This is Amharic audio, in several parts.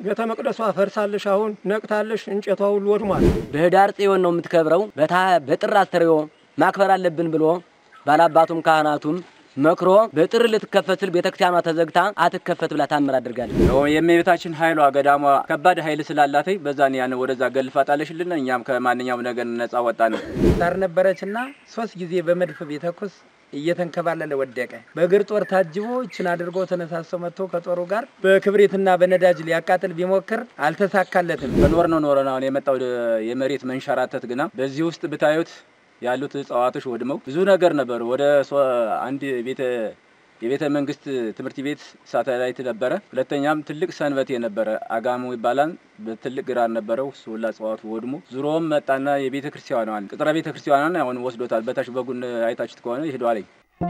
ቤተ መቅደሷ ፈርሳለሽ፣ አሁን ነቅታለሽ፣ እንጨቷ ሁሉ ወድሟል። በህዳር ጽዮን ነው የምትከብረው። በታ- በጥር አስተርእዮ ማክበር አለብን ብሎ ባላባቱም ካህናቱም መክሮ በጥር ልትከፈት ስል ቤተክርስቲያኗ ተዘግታ አትከፈት ብላ ታምር አድርጋለች። የእመቤታችን ኃይሏ ገዳሟ ከባድ ኃይል ስላላት በዛን ያን ወደዛ ገልፋ ጣለሽልን። እኛም ከማንኛውም ነገር ነጻ ወጣን። ሳር ነበረችና ሶስት ጊዜ በመድፍ ቢተኩስ እየተንከባለለ ወደቀ። በእግር ጦር ታጅቦ ይችን አድርጎ ተነሳሶ መጥቶ ከጦሩ ጋር በክብሪትና በነዳጅ ሊያቃጥል ቢሞክር አልተሳካለትም። በኖር ነው ኖረን አሁን የመጣው የመሬት መንሸራተት ግና በዚህ ውስጥ ብታዩት ያሉት እጽዋቶች ወድመው ብዙ ነገር ነበሩ። ወደ ሶ- አንድ ቤተ የቤተ መንግስት ትምህርት ቤት ሳተላይት ነበረ። ሁለተኛም ትልቅ ሰንበቴ ነበረ፣ አጋሙ ይባላል። በትልቅ ግራር ነበረው። እሱ ሁላ እጽዋቱ ወድሞ ዙሮም መጣና የቤተ ክርስቲያኗን ቅጥረ ቤተ ክርስቲያኗን አሁን ወስዶታል። በታች በጉን አይታችሁት ከሆነ ይሄደዋለኝ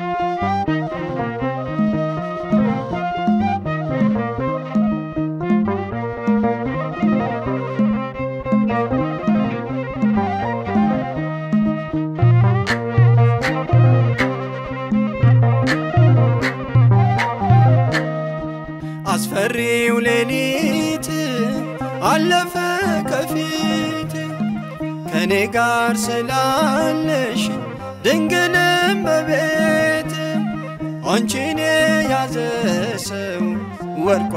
አስፈሪው ሌሊት አለፈ ከፊት ከኔ ጋር ስላለሽ ድንግልም በቤት አንቺን የያዘ ሰው ወድቆ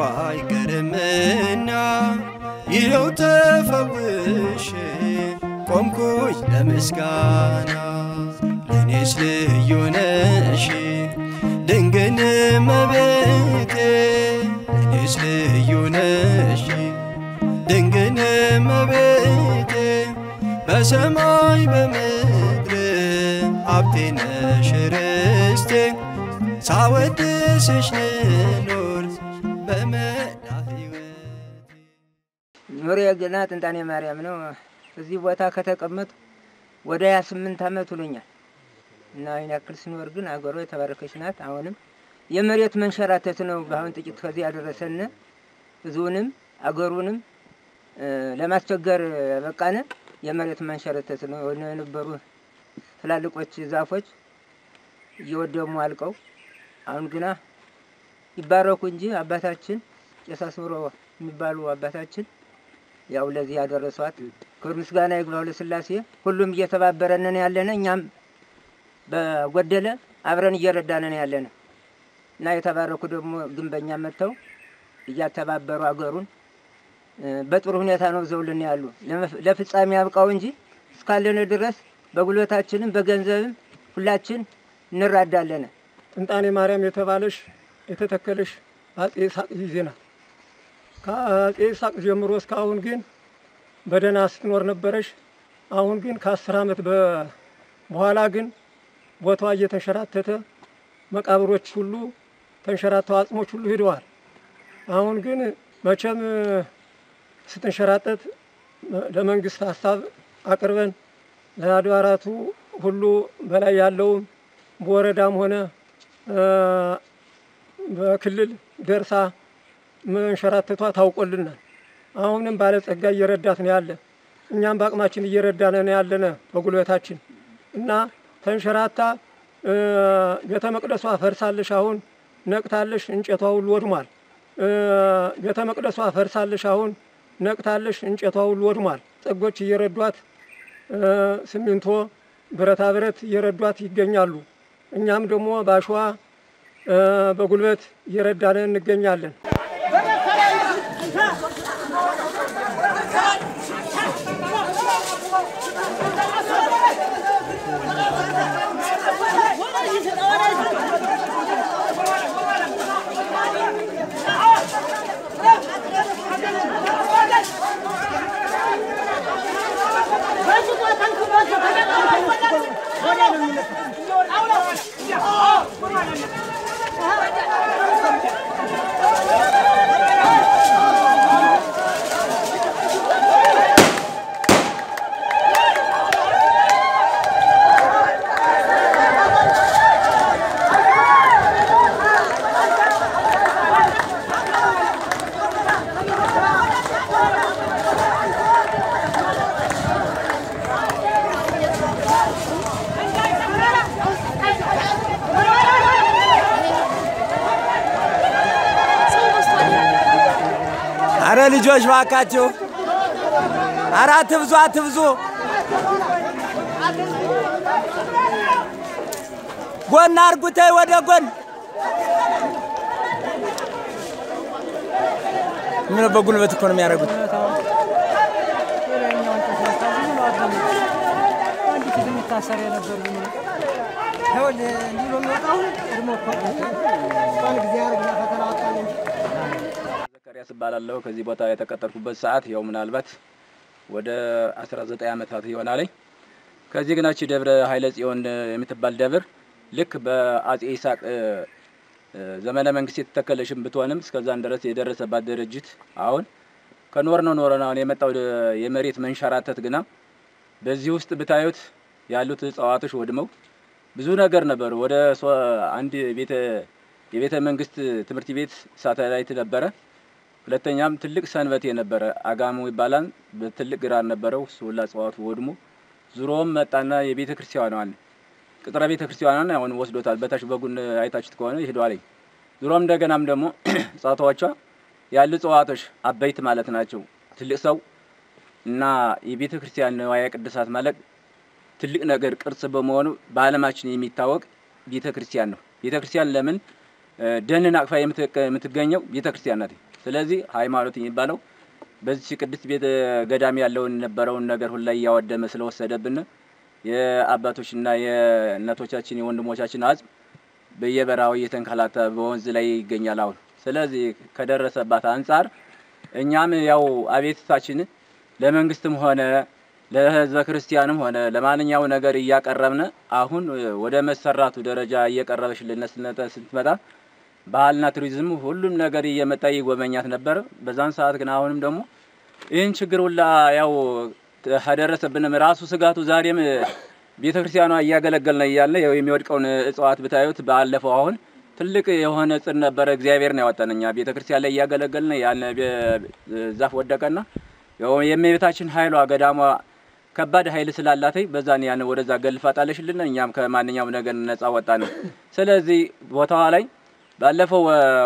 አይቀርምና ይኸው ተፈውሽ ቆምኩኝ ለምስጋና ለእኔስ ልዩ ነሽ ድንግል እመቤቴ ለእኔስ ልዩ ነሽ ድንግል እመቤቴ በሰማይ በምድር ሀብቴ ነሽ ርስቴ ሳወድስሽ ልኖር በመላ ሕይወቴ ኑሬ ገና ጥንጣኔ ማርያም ነው። እዚህ ቦታ ከተቀመጡ ወደ ሀያ ስምንት ዓመት ውሎኛል እና ይህን ያክል ስኖር ግን አገሯ የተባረከች ናት። አሁንም የመሬት መንሸራተት ነው በአሁን ጥቂት ከዚህ ያደረሰን ህዝቡንም አገሩንም እ፣ ለማስቸገር በቃነ የመሬት መንሸራተት ነው። የነበሩ ትላልቆች ዛፎች እየወደሙ አልቀው አሁን ግና ይባረኩ እንጂ አባታችን ቄስ አስምሮ የሚባሉ አባታችን ያው ለዚህ ያደረሷት ክብር ምስጋና ይግባው ለሥላሴ። ሁሉም እየተባበረንን ያለነ እኛም በጎደለ አብረን እየረዳንን ያለነ እና የተባረኩ ደግሞ ግንበኛ መጥተው እያተባበሩ አገሩን እ፣ በጥሩ ሁኔታ ነው ዘውልን ያሉ ለመፍ- ለፍጻሜ ያብቃው እንጂ እስካለን ድረስ በጉልበታችንም በገንዘብም ሁላችን እንራዳለን። ጥንጣኔ ማርያም የተባለሽ የተተከለሽ በአጼ ይስሐቅ ጊዜ ናት። ከአጼ ይስሐቅ ጀምሮ እስካሁን ግን በደህና ስትኖር ነበረሽ። አሁን ግን ከአስር ዓመት በ- በኋላ ግን ቦታዋ እየተንሸራተተ መቃብሮች ሁሉ ተንሸራተው አጽሞች ሁሉ ሂደዋል። አሁን ግን መቼም ስትንሸራተት ለመንግስት ሀሳብ አቅርበን ለአድባራቱ ሁሉ በላይ ያለውም በወረዳም ሆነ እ፣ በክልል ደርሳ መንሸራተቷ ታውቆልናል። አሁንም ባለጸጋ እየረዳት ነው ያለ፣ እኛም በአቅማችን እየረዳን ነው ያለነ በጉልበታችን እና ተንሸራታ እ፣ ቤተ መቅደሷ ፈርሳለሽ፣ አሁን ነቅታለሽ፣ እንጨቷ ሁሉ ወድሟል። እ፣ ቤተ መቅደሷ ፈርሳለሽ፣ አሁን ነቅታለሽ፣ እንጨቷ ሁሉ ወድሟል። ጸጎች እየረዷት እ፣ ሲሚንቶ፣ ብረታ ብረት እየረዷት ይገኛሉ። እኛም ደግሞ በአሸዋ እ፣ በጉልበት እየረዳን እንገኛለን። Oh, ልጆች ባካችሁ፣ ኧረ አትብዙ አትብዙ። ጎን አርጉተይ ወደ ጎን ምን በጉልበት እኮ ነው የሚያደርጉት። ዘካሪያስ እባላለሁ። ከዚህ ቦታ የተቀጠርኩበት ሰዓት ያው ምናልባት ወደ 19 ዓመታት ይሆናለኝ። ከዚህ ግናች ደብረ ኃይለ ጽዮን የምትባል ደብር ልክ በአጼ ይስሐቅ እ፣ እ፣ ዘመነ መንግስት የተተከለሽም ብትሆንም እስከዛን ድረስ የደረሰባት ድርጅት አሁን ከኖር ነው ኖረን አሁን የመጣው ደ- የመሬት መንሸራተት ግና በዚህ ውስጥ ብታዩት ያሉት እጽዋቶች ወድመው ብዙ ነገር ነበሩ። ወደ ሶ- አንድ ቤተ የቤተ መንግስት ትምህርት ቤት ሳተላይት ነበረ። ሁለተኛም ትልቅ ሰንበቴ ነበረ፣ አጋሙ ይባላል። በትልቅ ግራር ነበረው። እሱ ሁላ እጽዋቱ ወድሞ ዙሮም መጣና የቤተ ክርስቲያኗን ቅጥረ ቤተ ክርስቲያኗን አሁን ወስዶታል። በታች በጉን አይታችሁት ከሆነ ይሄዷለኝ። ዙሮም እንደገናም ደግሞ እጽዋቶቿ ያሉ እጽዋቶች አበይት ማለት ናቸው። ትልቅ ሰው እና የቤተ ክርስቲያን ንዋየ ቅድሳት ማለት ትልቅ ነገር ቅርስ በመሆኑ በዓለማችን የሚታወቅ ቤተ ክርስቲያን ነው። ቤተ ክርስቲያን ለምን እ፣ ደንን አቅፋ የምትገ- የምትገኘው ቤተ ክርስቲያን ናት። ስለዚህ ሃይማኖት የሚባለው በዚህ ቅድስት ቤተ ገዳም ያለውን የነበረውን ነገር ሁላ እያወደመ ስለወሰደብን የአባቶችና የእናቶቻችን የወንድሞቻችን አጽም በየበረሃው እየተንከላተ በወንዝ ላይ ይገኛል አሁን። ስለዚህ ከደረሰባት አንጻር እኛም ያው አቤቱታችን ለመንግስትም ሆነ ለህዝበ ክርስቲያንም ሆነ ለማንኛው ነገር እያቀረብን አሁን ወደ መሰራቱ ደረጃ እየቀረበችልን ስነተ- ስትመጣ ባህልና ቱሪዝም ሁሉም ነገር እየመጣ ይጎበኛት ነበር። በዛን ሰዓት ግን አሁንም ደግሞ ይህን ችግር ሁላ ያው ከደረሰብንም ራሱ ስጋቱ ዛሬም ቤተ ክርስቲያኗ እያገለገልነ እያለ ያው የሚወድቀውን እጽዋት ብታዩት ባለፈው አሁን ትልቅ የሆነ ጽድ ነበረ። እግዚአብሔር ነው ያወጣን እኛ ቤተ ክርስቲያን ላይ እያገለገልን ያን ዛፍ ወደቀና ያው የእመቤታችን ኃይሏ ገዳሟ ከባድ ኃይል ስላላተኝ በዛን ያን ወደዛ ገልፋ ጣለሽልን። እኛም ከማንኛውም ነገር ነጻ ወጣን። ስለዚህ ቦታዋ ላይ ባለፈው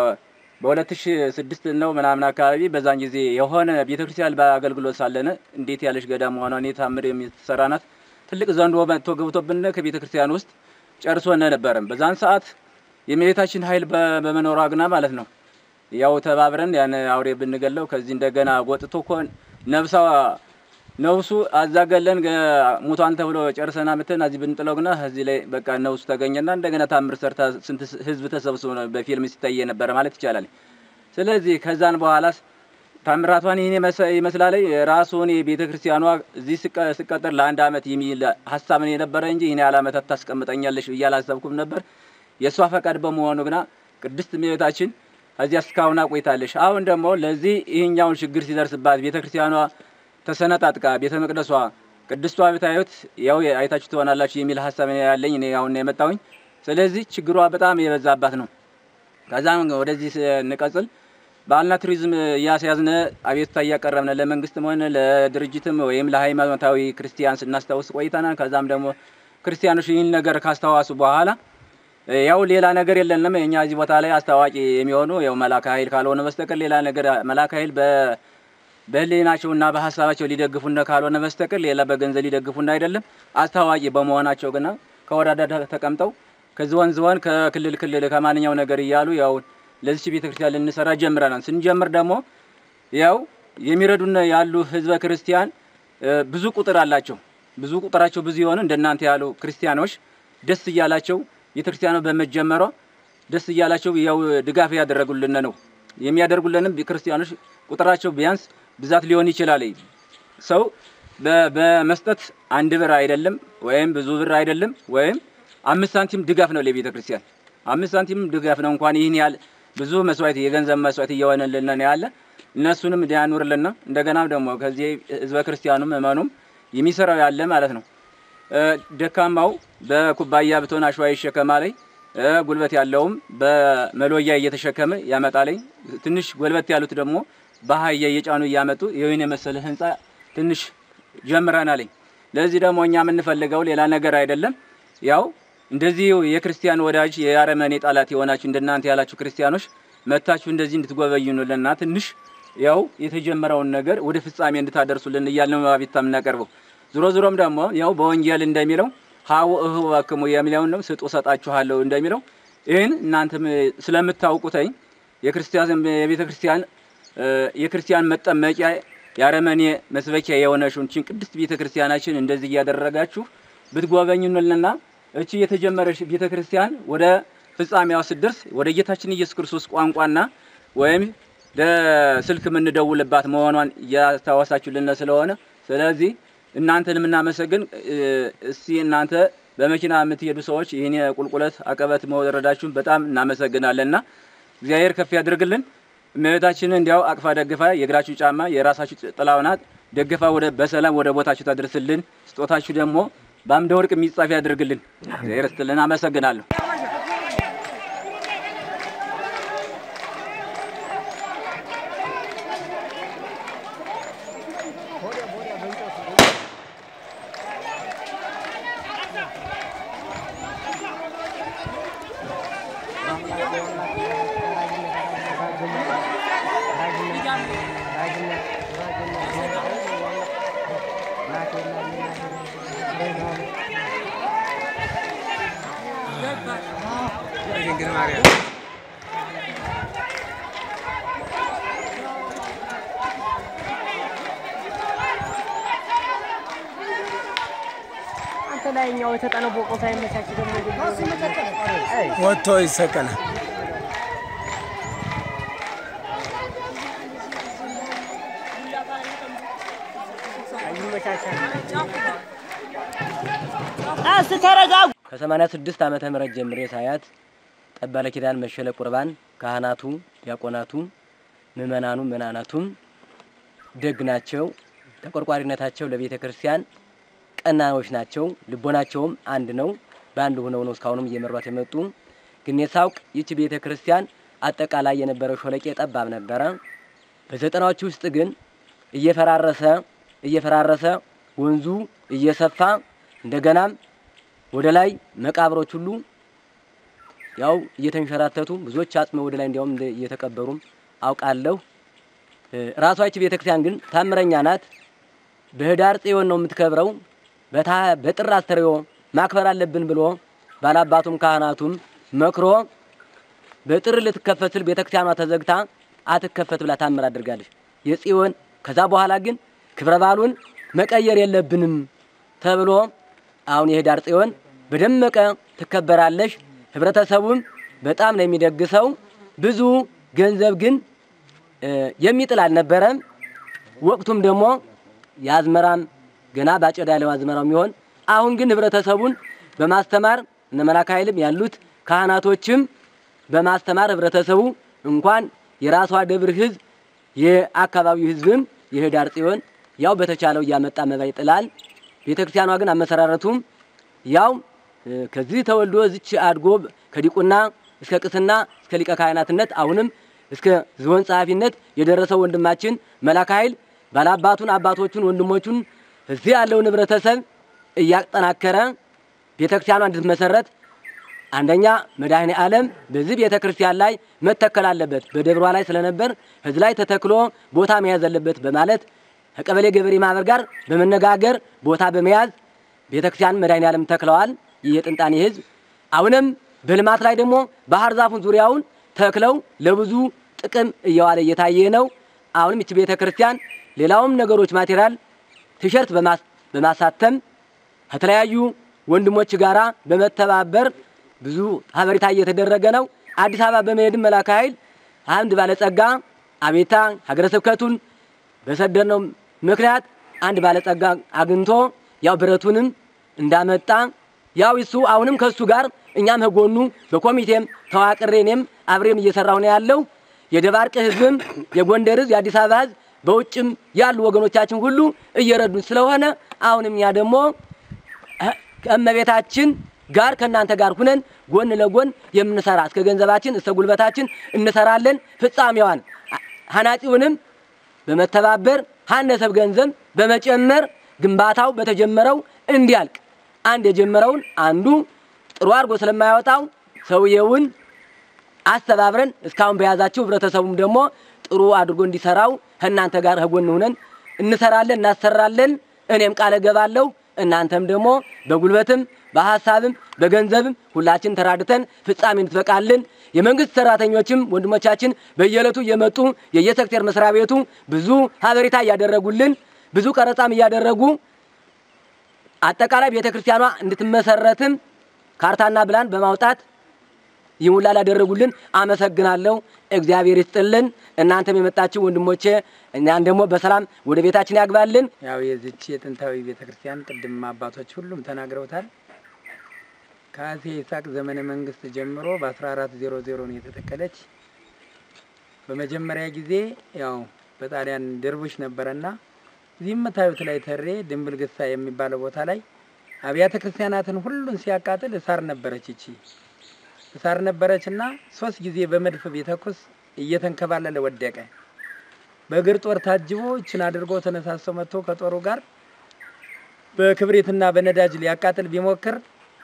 በ2006 ነው ምናምን አካባቢ በዛን ጊዜ የሆነ ቤተክርስቲያን በአገልግሎት ሳለነ እንዴት ያለች ገዳም መሆኗን የታምር የምትሰራ ናት። ትልቅ ዘንዶ መጥቶ ገብቶብን ከቤተ ክርስቲያን ውስጥ ጨርሶነ ነበረም። በዛን ሰዓት የእመቤታችን ኃይል በ- በመኖሯ ግና ማለት ነው ያው ተባብረን ያን አውሬ ብንገለው ከዚህ እንደገና ጎጥቶ እኮ ነብሳ ነብሱ አዛገለን ሙቷን ተብሎ ጨርሰና ምትን እዚህ ብንጥለው ግና እዚህ ላይ በቃ ነብሱ ተገኘና እንደገና ታምር ሰርታ ስንት ህዝብ ተሰብስቦ ነው በፊልም ሲታይ የነበረ ማለት ይቻላል። ስለዚህ ከዛን በኋላስ ታምራቷን ይህን የመሰ- ይመስላል ራሱን የቤተ ክርስቲያኗ እዚህ ስቀ- ስቀጠር ለአንድ አመት የሚል ሀሳብን የነበረ እንጂ ይህን ያህል አመታት ታስቀምጠኛለሽ ብዬ አላሰብኩም ነበር። የእሷ ፈቃድ በመሆኑ ግና ቅድስት እመቤታችን እዚያ እስካሁን አቆይታለሽ። አሁን ደግሞ ለዚህ ይህኛውን ችግር ሲደርስባት ቤተ ክርስቲያኗ ተሰነጣጥቃ ቤተ መቅደሷ ቅድስቷ ብታዩት ያው አይታችሁ ትሆናላችሁ የሚል ሀሳብ ነው ያለኝ እኔ አሁን ነው የመጣሁኝ። ስለዚህ ችግሯ በጣም የበዛባት ነው። ከዛም ወደዚህ ስንቀጽል ባህልና ቱሪዝም እያስያዝነ አቤቱታ እያቀረብነ ለመንግስትም ሆነ ለድርጅትም ወይም ለሃይማኖታዊ ክርስቲያን ስናስታውስ ቆይተናል። ከዛም ደግሞ ክርስቲያኖች ይህን ነገር ካስተዋሱ በኋላ ያው ሌላ ነገር የለንም። እኛ እዚህ ቦታ ላይ አስታዋቂ የሚሆኑ ያው መላከ ኃይል ካልሆነ በስተቀር ሌላ ነገር መላከ ኃይል በ በህሊናቸውና በሀሳባቸው ሊደግፉና ካልሆነ በስተቀር ሌላ በገንዘብ ሊደግፉና አይደለም። አስታዋቂ በመሆናቸው ግና ከወረዳ ተቀምጠው ከዚህ ወንዝ ወን ከክልል ክልል ከማንኛው ነገር እያሉ ያው ለዚች ቤተክርስቲያን ልንሰራ ጀምረናል። ስንጀምር ደግሞ ያው የሚረዱን ያሉ ህዝበ ክርስቲያን እ፣ ብዙ ቁጥር አላቸው። ብዙ ቁጥራቸው ብዙ የሆነ እንደናንተ ያሉ ክርስቲያኖች ደስ እያላቸው ቤተክርስቲያኗ በመጀመሯ ደስ እያላቸው ያው ድጋፍ ያደረጉልን ነው። የሚያደርጉልንም ክርስቲያኖች ቁጥራቸው ቢያንስ ብዛት ሊሆን ይችላል። ሰው በ- በመስጠት አንድ ብር አይደለም ወይም ብዙ ብር አይደለም ወይም አምስት ሳንቲም ድጋፍ ነው ለቤተ ክርስቲያን አምስት ሳንቲም ድጋፍ ነው። እንኳን ይህን ያህል ብዙ መስዋዕት የገንዘብ መስዋዕት እየሆነልን ነው ያለ እነሱንም እንዲያኑርልና እንደገና ደግሞ ከዚህ ህዝበ ክርስቲያኑም እመኑም የሚሰራው ያለ ማለት ነው። እ፣ ደካማው በኩባያ ብትሆን አሸዋ ይሸከማለኝ እ፣ ጉልበት ያለውም በመሎያ እየተሸከመ ያመጣለኝ። ትንሽ ጉልበት ያሉት ደግሞ በአህያ እየጫኑ እያመጡ ይህን የመሰለ ህንፃ ትንሽ ጀምረናለኝ። ለዚህ ደግሞ እኛ የምንፈልገው ሌላ ነገር አይደለም። ያው እንደዚህ የክርስቲያን ወዳጅ የአረመኔ ጠላት የሆናችሁ እንደናንተ ያላችሁ ክርስቲያኖች መታችሁ እንደዚህ እንድትጎበኙንልና ትንሽ ያው የተጀመረውን ነገር ወደ ፍጻሜ እንድታደርሱልን እያልን ነው አቤቱታ የምናቀርበው። ዞሮ ዞሮም ደግሞ ያው በወንጌል እንደሚለው ሀው እህ ባክሙ የሚለውን ነው ስጡ ሰጣችኋለሁ እንደሚለው ይህን እናንተም ስለምታውቁተኝ የክርስቲያን የቤተ ክርስቲያን እ፣ የክርስቲያን መጠመቂያ የአረመኔ መስበኪያ የሆነችውን ችን ቅድስት ቤተ ክርስቲያናችን እንደዚህ እያደረጋችሁ ብትጎበኙንልና እቺ የተጀመረች ቤተ ክርስቲያን ወደ ፍጻሜዋ ስትደርስ ወደ ጌታችን ኢየሱስ ክርስቶስ ቋንቋና ወይም ለስልክ የምንደውልባት መሆኗን እያስታወሳችሁልን ስለሆነ ስለዚህ እናንተን የምናመሰግን እ፣ እስቲ እናንተ በመኪና የምትሄዱ ሰዎች ይህን የቁልቁለት አቀበት መውረዳችሁን በጣም እናመሰግናለንና እግዚአብሔር ከፍ ያድርግልን። እመቤታችንን እንዲያው አቅፋ ደግፋ የእግራችሁ ጫማ የራሳችሁ ጥላው ናት ደግፋ ወደ በሰላም ወደ ቦታችሁ ታደርስልን። ስጦታችሁ ደግሞ በአምደ ወርቅ የሚጻፍ ያድርግልን። እግዚአብሔር ይስጥልን። አመሰግናለሁ። አንተ ላይኛው የተጠነቦቀው ሳይመቻች ደግሞ ወጥቶ ይሰቀላል። ይመቻቻል። አስ ተረጋጉ። ከ86 ዓመተ ምህረት ጀምሬ ሳያት ጠባለ ኪዳን መሸለ ቁርባን ካህናቱ፣ ዲያቆናቱ፣ ምእመናኑ፣ ምእመናናቱም ደግ ናቸው። ተቆርቋሪነታቸው ለቤተ ክርስቲያን ቀናዎች ናቸው። ልቦናቸውም አንድ ነው። በአንድ ሆነው ነው እስካሁንም እየመሯት የመጡ። ግን የሳውቅ ይቺ ቤተ ክርስቲያን አጠቃላይ የነበረው ሾለቄ ጠባብ ነበረ። በዘጠናዎቹ ውስጥ ግን እየፈራረሰ እየፈራረሰ ወንዙ እየሰፋ እንደገናም ወደ ላይ መቃብሮች ሁሉ ያው እየተንሸራተቱ ብዙዎች አጽመ ወደ ላይ እንዲያውም እንደ- እየተቀበሩም አውቃለሁ። እ፣ ራሷ ይቺ ቤተክርስቲያን ግን ታምረኛ ናት። በህዳር ጽዮን ነው የምትከብረው። በታ በጥር አስተርእዮ ማክበር አለብን ብሎ ባላባቱም ካህናቱም መክሮ በጥር ልትከፈት ስል ቤተክርስቲያኗ ተዘግታ አትከፈት ብላ ታምር አድርጋለች የጽዮን። ከዛ በኋላ ግን ክብረ በዓሉን መቀየር የለብንም ተብሎ አሁን የህዳር ጽዮን በደመቀ ትከበራለች። ህብረተሰቡም በጣም ነው የሚደግሰው። ብዙ ገንዘብ ግን እ፣ የሚጥል አልነበረም። ወቅቱም ደግሞ የአዝመራም ገና ባጨዳ ያለው አዝመራው የሚሆን አሁን ግን ህብረተሰቡን በማስተማር እነ መላከ ኃይልም ያሉት ካህናቶችም በማስተማር ህብረተሰቡ እንኳን የራሷ ደብር ህዝብ የአካባቢው ህዝብም የህዳር ጽዮን ያው በተቻለው እያመጣ መባ ይጥላል። ቤተክርስቲያኗ ግን አመሰራረቱም ያው እ፣ ከዚህ ተወልዶ እዚች አድጎ ከዲቁና እስከ ቅስና እስከ ሊቀ ካህናትነት አሁንም እስከ ዝሆን ጸሐፊነት የደረሰው ወንድማችን መላከ ኃይል ባላባቱን አባቶቹን ወንድሞቹን እዚህ ያለውን ህብረተሰብ እያጠናከረ ቤተክርስቲያኗ እንድትመሰረት አንደኛ መድኃኔ ዓለም በዚህ ቤተ ክርስቲያን ላይ መተከል አለበት፣ በደብሯ ላይ ስለነበር ህዝብ ላይ ተተክሎ ቦታ መያዝ አለበት በማለት ከቀበሌ ገበሬ ማህበር ጋር በመነጋገር ቦታ በመያዝ ቤተ ክርስቲያን መድኃኔ ዓለም ተክለዋል። ይህ የጥንጣኔ ህዝብ አሁንም በልማት ላይ ደግሞ ባህር ዛፉን ዙሪያውን ተክለው ለብዙ ጥቅም እየዋለ እየታየ ነው። አሁንም ይቺ ቤተ ክርስቲያን ሌላውም ነገሮች ማቴሪያል ቲሸርት በማስ- በማሳተም ከተለያዩ ወንድሞች ጋራ በመተባበር ብዙ ሀበሪታ እየተደረገ ነው። አዲስ አበባ በመሄድም መላከ ኃይል አንድ ባለጸጋ አቤታ ሀገረ ስብከቱን በሰደድነው ምክንያት አንድ ባለጸጋ አግኝቶ ያው ብረቱንም እንዳመጣ ያው እሱ አሁንም ከሱ ጋር እኛም ከጎኑ በኮሚቴም ተዋቅሬ እኔም አብሬም እየሰራሁ ነው ያለው። የደባርቅ ህዝብም የጎንደር ህዝብ የአዲስ አበባ ህዝብ በውጭም ያሉ ወገኖቻችን ሁሉ እየረዱን ስለሆነ አሁንም እኛ ደግሞ ከእመቤታችን ጋር ከእናንተ ጋር ሁነን ጎን ለጎን የምንሰራ እስከ ገንዘባችን እስከ ጉልበታችን እንሰራለን። ፍጻሜዋን ሀናጺውንም በመተባበር ሀነሰብ ገንዘብ በመጨመር ግንባታው በተጀመረው እንዲያልቅ አንድ የጀመረውን አንዱ ጥሩ አድርጎ ስለማያወጣው ሰውየውን አስተባብረን እስካሁን በያዛችሁ ህብረተሰቡም ደግሞ ጥሩ አድርጎ እንዲሰራው ከእናንተ ጋር ከጎን ሆነን እንሰራለን፣ እናሰራለን። እኔም ቃል እገባለሁ። እናንተም ደግሞ በጉልበትም በሀሳብም በገንዘብም ሁላችን ተራድተን ፍጻሜ እንድትበቃልን የመንግስት ሰራተኞችም ወንድሞቻችን በየዕለቱ እየመጡ የየሴክተር መስሪያ ቤቱ ብዙ ሀበሬታ እያደረጉልን ብዙ ቀረጻም እያደረጉ አጠቃላይ ቤተ ክርስቲያኗ እንድትመሰረትም ካርታና ብላን በማውጣት ይህን ሁላ ላደረጉልን አመሰግናለሁ። እግዚአብሔር ይስጥልን። እናንተም የመጣችሁ ወንድሞቼ እኛን ደግሞ በሰላም ወደ ቤታችን ያግባልን። ያው የዚች የጥንታዊ ቤተ ክርስቲያን ቅድም አባቶች ሁሉም ተናግረውታል። ከአፄ ይስሐቅ ዘመነ መንግስት ጀምሮ በ1400 ነው የተተከለች። በመጀመሪያ ጊዜ ያው በጣሊያን ድርቡሽ ነበረና እዚህ የምታዩት ላይ ተሬ ድንብል ግሳ የሚባለው ቦታ ላይ አብያተ ክርስቲያናትን ሁሉን ሲያቃጥል እሳር ነበረች። ይቺ እሳር ነበረችና ሶስት ጊዜ በመድፍ ቢተኩስ እየተንከባለለ ወደቀ። በእግር ጦር ታጅቦ ይችን አድርጎ ተነሳስቶ መጥቶ ከጦሩ ጋር በክብሪትና በነዳጅ ሊያቃጥል ቢሞክር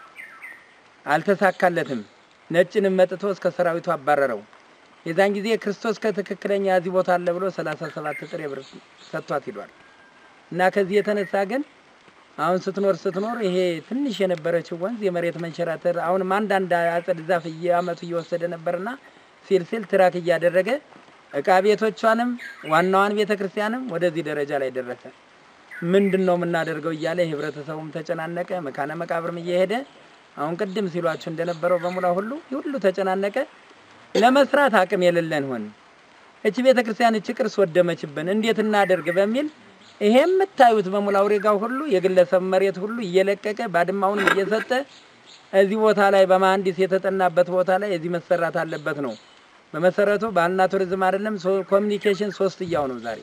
አልተሳካለትም። ነጭንም መጥቶ እስከ ሰራዊቱ አባረረው። የዛን ጊዜ ክርስቶስ ከትክክለኛ እዚህ ቦታ አለ ብሎ ሰላሳ ሰባት ጥሬ ብር ሰጥቷት ሂዷል። እና ከዚህ የተነሳ ግን አሁን ስትኖር ስትኖር ይሄ ትንሽ የነበረችው ወንዝ የመሬት መንሸራተር አሁንም አንዳንድ አጸድ ዛፍ እየአመቱ እየወሰደ ነበርና ሲል ሲል ትራክ እያደረገ እቃ ቤቶቿንም ዋናዋን ቤተ ክርስቲያንም ወደዚህ ደረጃ ላይ ደረሰ። ምንድን ነው የምናደርገው እያለ ህብረተሰቡም ተጨናነቀ። መካነ መቃብርም እየሄደ አሁን ቅድም ሲሏችሁ እንደነበረው በሙላ ሁሉ ሁሉ ተጨናነቀ። ለመስራት አቅም የሌለን ሆን እቺ ቤተ ክርስቲያን እቺ ቅርስ ወደመችብን እንዴት እናደርግ በሚል ይሄ የምታዩት በሙላ አውሬጋው ሁሉ የግለሰብ መሬት ሁሉ እየለቀቀ ባድማውንም እየሰጠ እዚህ ቦታ ላይ በመሀንዲስ የተጠናበት ቦታ ላይ እዚህ መሰራት አለበት ነው። በመሰረቱ ባህልና ቱሪዝም አይደለም ኮሚኒኬሽን ሶስት እያው ነው ዛሬ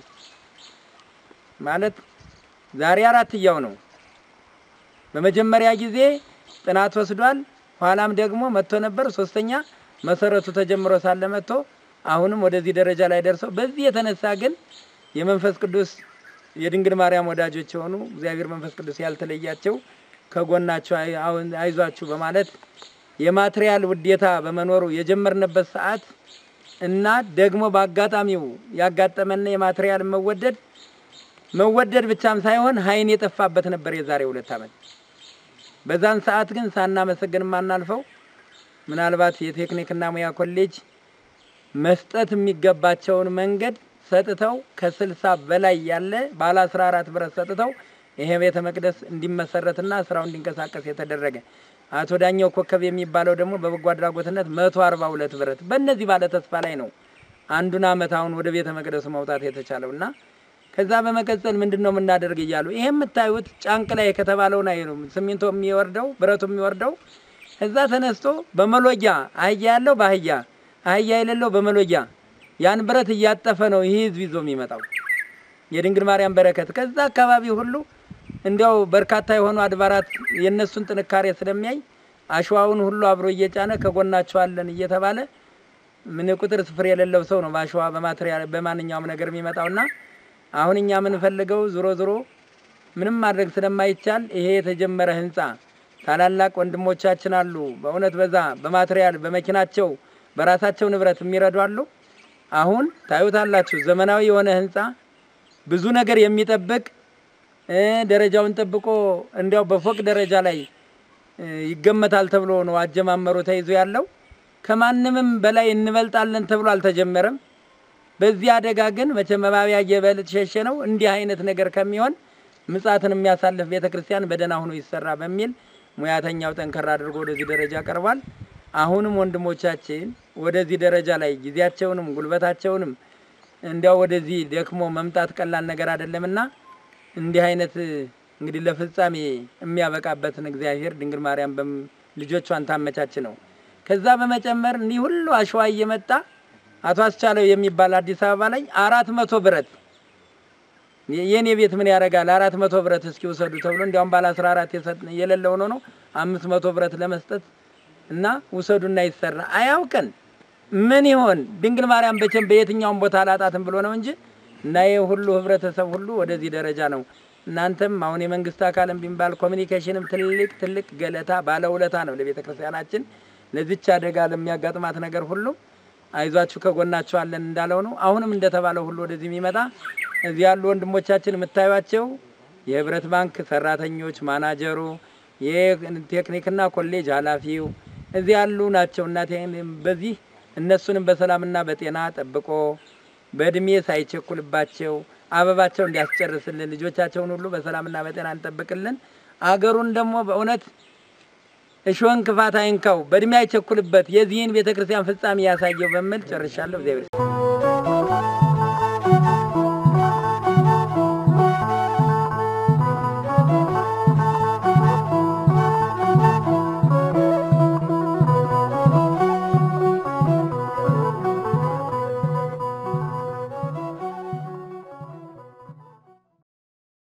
ማለት ዛሬ አራት እያው ነው። በመጀመሪያ ጊዜ ጥናት ወስዷል። ኋላም ደግሞ መጥቶ ነበር። ሶስተኛ መሰረቱ ተጀምሮ ሳለ መጥቶ አሁንም ወደዚህ ደረጃ ላይ ደርሰው በዚህ የተነሳ ግን የመንፈስ ቅዱስ የድንግል ማርያም ወዳጆች የሆኑ እግዚአብሔር መንፈስ ቅዱስ ያልተለያቸው ከጎናቸው አይ- አሁን አይዟችሁ በማለት የማትሪያል ውዴታ በመኖሩ የጀመርንበት ሰዓት እና ደግሞ በአጋጣሚው ያጋጠመን የማትሪያል መወደድ መወደድ ብቻም ሳይሆን ኃይን የጠፋበት ነበር የዛሬ ሁለት ዓመት። በዛን ሰዓት ግን ሳናመሰግን የማናልፈው ምናልባት የቴክኒክና ሙያ ኮሌጅ መስጠት የሚገባቸውን መንገድ ሰጥተው ከስልሳ በላይ ያለ ባለ አስራ አራት ብረት ሰጥተው ይሄ ቤተ መቅደስ እንዲመሰረትና ስራው እንዲንቀሳቀስ የተደረገ አቶ ዳኘው ኮከብ የሚባለው ደግሞ በበጎ አድራጎትነት መቶ አርባ ሁለት ብረት በእነዚህ ባለ ተስፋ ላይ ነው አንዱን አመት አሁን ወደ ቤተ መቅደሱ መውጣት የተቻለው እና ከዛ በመቀጠል ምንድን ነው የምናደርግ እያሉ ይሄ የምታዩት ጫንቅ ላይ ከተባለው ላይ ነው ሲሚንቶ የሚወርደው ብረቱ የሚወርደው እዛ ተነስቶ በመሎጊያ አህያ ያለው በአህያ አህያ የሌለው በመሎጊያ ያን ብረት እያጠፈ ነው ይህ ህዝብ ይዞ የሚመጣው የድንግል ማርያም በረከት ከዛ አካባቢ ሁሉ እንዲያው በርካታ የሆኑ አድባራት የእነሱን ጥንካሬ ስለሚያይ አሸዋውን ሁሉ አብሮ እየጫነ ከጎናቸው አለን እየተባለ ምን ቁጥር ስፍር የሌለው ሰው ነው በአሸዋ በማትሪያል በማንኛውም ነገር የሚመጣውና አሁን እኛ የምንፈልገው ዞሮ ዞሮ ምንም ማድረግ ስለማይቻል ይሄ የተጀመረ ህንፃ ታላላቅ ወንድሞቻችን አሉ። በእውነት በዛ በማትሪያል በመኪናቸው በራሳቸው ንብረት የሚረዱ አሉ። አሁን ታዩታላችሁ ዘመናዊ የሆነ ህንፃ ብዙ ነገር የሚጠብቅ እ ደረጃውን ጠብቆ እንዲያው በፎቅ ደረጃ ላይ እ ይገመታል ተብሎ ነው አጀማመሩ ተይዞ ያለው። ከማንምም በላይ እንበልጣለን ተብሎ አልተጀመረም። በዚህ አደጋ ግን መቼም መባቢያ እየበልጥ ሸሸ ነው። እንዲህ አይነት ነገር ከሚሆን ምጻትን የሚያሳልፍ ቤተ ክርስቲያን በደህና ሆኖ ይሰራ በሚል ሙያተኛው ጠንከር አድርጎ ወደዚህ ደረጃ ቀርቧል። አሁንም ወንድሞቻችን ወደዚህ ደረጃ ላይ ጊዜያቸውንም ጉልበታቸውንም እንዲያው ወደዚህ ደክሞ መምጣት ቀላል ነገር አይደለምና እንዲህ አይነት እንግዲህ ለፍጻሜ የሚያበቃበትን እግዚአብሔር ድንግል ማርያም በም- ልጆቿን ታመቻች ነው። ከዛ በመጨመር እንዲህ ሁሉ አሸዋ እየመጣ አቶ አስቻለው የሚባል አዲስ አበባ ላይ አራት መቶ ብረት የ- የኔ ቤት ምን ያደርጋል አራት መቶ ብረት እስኪ ውሰዱ ተብሎ እንዲያውም ባለ አስራ አራት የሰጥ- የሌለው ሆኖ ነው አምስት መቶ ብረት ለመስጠት እና ውሰዱና ይሰራ አያውቀን ምን ይሆን ድንግል ማርያም በቸም በየትኛውም ቦታ አላጣትም ብሎ ነው እንጂ እና ይህ ሁሉ ህብረተሰብ ሁሉ ወደዚህ ደረጃ ነው። እናንተም አሁን የመንግስት አካልም ቢባል ኮሚኒኬሽንም ትልቅ ትልቅ ገለታ ባለውለታ ነው ለቤተ ክርስቲያናችን ለዚች አደጋ ለሚያጋጥማት ነገር ሁሉ አይዟችሁ ከጎናችሁ አለን እንዳለው ነው። አሁንም እንደተባለው ሁሉ ወደዚህ የሚመጣ እዚህ ያሉ ወንድሞቻችን የምታዩቸው የህብረት ባንክ ሰራተኞች፣ ማናጀሩ፣ የቴክኒክና ኮሌጅ ኃላፊው እዚህ ያሉ ናቸው። እናቴ በዚህ እነሱንም በሰላምና በጤና ጠብቆ በእድሜ ሳይቸኩልባቸው አበባቸው እንዲያስጨርስልን ልጆቻቸውን ሁሉ በሰላምና በጤና እንጠብቅልን። አገሩን ደግሞ በእውነት እሾህን ክፋት አይንካው፣ በእድሜ አይቸኩልበት፣ የዚህን ቤተ ክርስቲያን ፍጻሜ ያሳየው በሚል ጨርሻለሁ። እግዚአብሔር